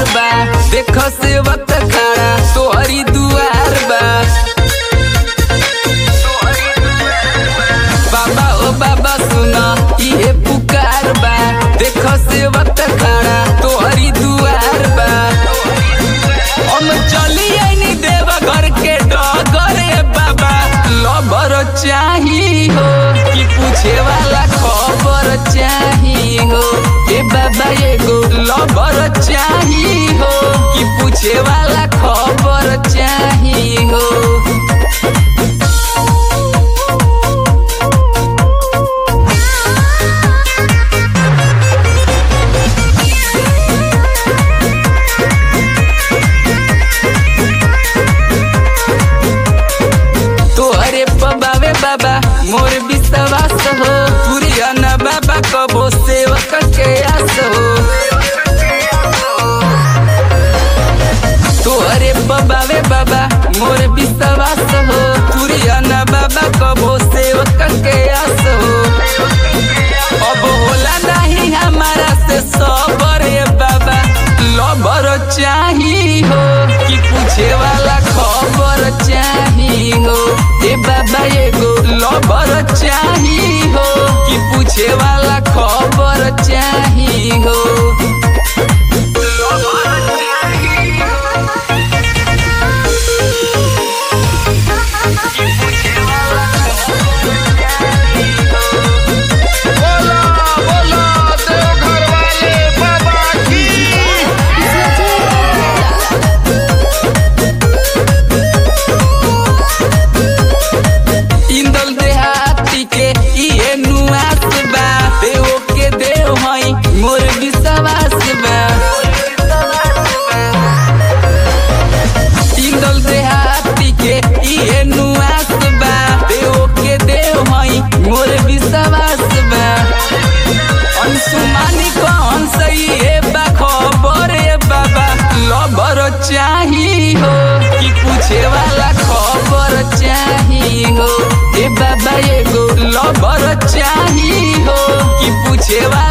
बा देखो सेवक खड़ा तोहरी दुआर बा बाबा ओ बाबा सुना इहे पुकार बा देखो सेवक खड़ा तोहरी दुआर बा हम चली आईनी देव घर के डगरे बाबा लबर चाही हो कि पूछे वाला खबर चाही हो ए बाबा एगो लबर चाही हो कि पूछे वाला खबर चाही हो तोहरे पबावे बाबा मोर विश्वास हो पुरिया न बाबा कबो सेवक के आस हो तोहरे पबावे बाबा मोर विश्वास हो पुरिया न बाबा कबो सेवक के आस हो अब होला नहीं हमारा से सबर बाबा लबर चाही हो कि पूछे वाला खबर चाही हो ए बाबा एगो लबर चाही हो कि पूछे वाला खबर चाही हो बोला बोला देवघर वाले बाबा की इंदल देहाती के इहे नुआस बा देव के देव हई मोर विश्वास बा इंदल देहाती के इहे नुआस बा देव के देव हई मोर विश्वास बा अंशुमानी कौन सही है बा खबर है बाबा लबर चाही हो कि पूछे वाला खबर चाही हो ए बाबा एगो लबर चाही हो कि पूछे वाला